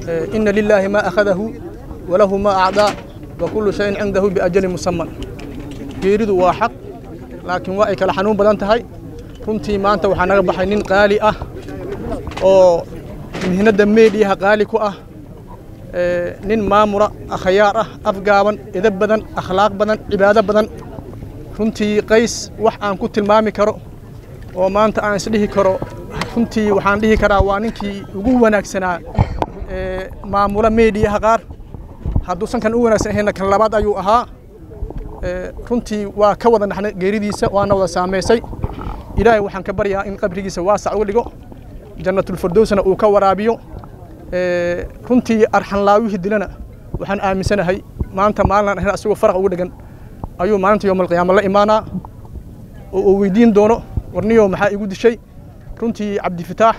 ina lilaahi maa akhadahu walahu maa acdaa wa kullu shayin cindahu biajalin musaman geeridu waa xaq laakiin waa ay kala xanuun badan tahay runtii maanta waxaa naga baxay nin qaali ah oo mihnadda meediyaha qaali ku ah nin maamura akhyaar ah afgaaban edab badan akhlaaq badan cibaado badan runtii qays wax aan ku tilmaami karo oo maanta aan isdhihi karo runtii waxaan dhihi karaa waa ninkii ugu wanaagsanaa maamula meediyaha qaar hadduusan kan u wanaagsan ahayna kan labaad ayuu ahaa runtii waa ka wada naxnay geeridiisa waana wada saamaysay ilaahay waxaan ka baryaa in qabrigiisa waasac uga dhigo jannatulfirdowsna uu ka waraabiyo runtii arxanlaawihii dilana waxaan aaminsanahay maanta maalin ahayn asagoo faraq ugu dhegan ayuu maalinta yowmalqiyaama la imaanaa oo uu weydiin doono warniyo maxaa igu dishay runtii cabdifitaax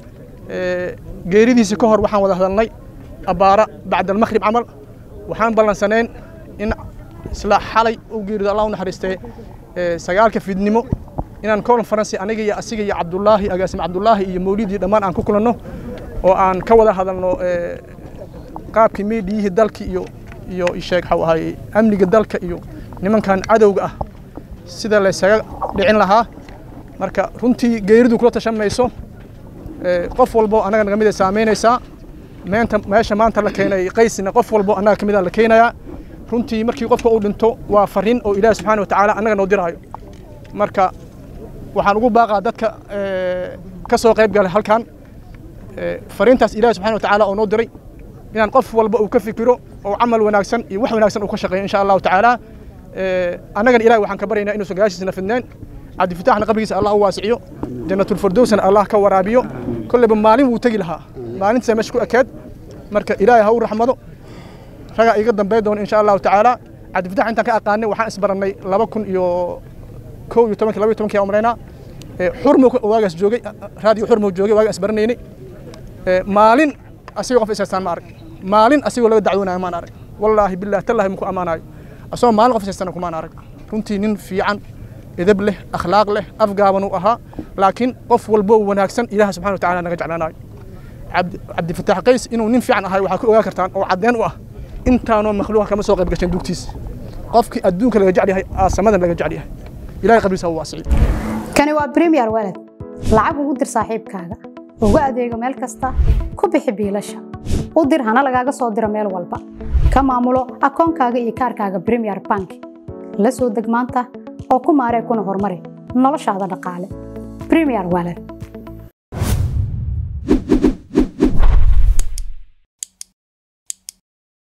geeridiisii ka hor waxaan wada hadalnay abbaara bacdalmakhrib camal waxaan ballansanayn in isla xalay u geerido allah u naxariistee sagaalka fidnimo inaan conference aniga iyo asiga iyo cabdullaahi agaasim cabdullaahi iyo mawlidii dhammaan aan ku kulanno oo aan ka wada hadalno qaabkii meediyihii dalka iyo iyo sheeg waxuu ahay amniga dalka iyo nimankan cadowga ah sida laysaga dhicin lahaa marka runtii geeridu kula tashan mayso qof walbo annaga naga mid ay saamaynaysaa meenta meesha maanta la keenay qaysina qof walbo annaga ka mid a la keenayaa runtii markii qofka uu dhinto waa farriin oo ilaahi subxaana wa tacaala annaga noo diraayo marka waxaan ugu baaqaa dadka ka soo qayb galay halkan fariintaas ilaahi subxana wa tacaala oo noo diray inaan qof walba uu ka fikiro oo camal wanaagsan iyo wax wanaagsan uu ka shaqeeyo insha allahu tacaala annagan ilahi waxaan ka baryaynaa inuusan gadaashiisna fidneen cabdifitaaxna qabrigiisa allah u waasiciyo jannatulfirdowsna allah ka waraabiyo kolleyba maalin wuu tegi lahaa maalintiisa meesha ku ekeed marka ilaahay ha u raxmado ragaa iga dambey doona insha allahu tacaala cabdifitax intaan ka aqaanay waxaan isbarannay laba kun iyo kow iyo tobankii laba iyo tobankii aan umraynaa xurmo waagaas joogay raadiyo xurmo joogay waagaan isbaranaynay maalin asigoo qof isaystaan ma arag maalin asigoo laga dacwoonayo maan arag wallaahi billahi tallahi muku ammaanayo asagoo maalin qof isaystana kumaan arag runtii nin fiican edab leh akhlaaq leh afgaaban uu ahaa laakiin qof walbo wanaagsan ilaah subxana wa tacaala naga jeclaanayo cabdifatax qays inuu nin fiican ahay waxaa ku ogaa kartaan oo caddeen u ah intaanoo makhluuqa kama soo qayb gashan dugtiisa qofkii adduunka laga jecel yahay aasamadan laga jecel yahay ilahay qabriisa u waasiciyo kani waa premier walad lacag ugu dir saaxiibkaaga ugu adeego meel kasta ku bixi biilasha u dir hana lagaaga soo diro meel walba ka maamulo akoonkaaga iyo kaarkaaga premier bank la soo deg maanta oo ku maaree kuna horumari noloshaada dhaqaale premier walad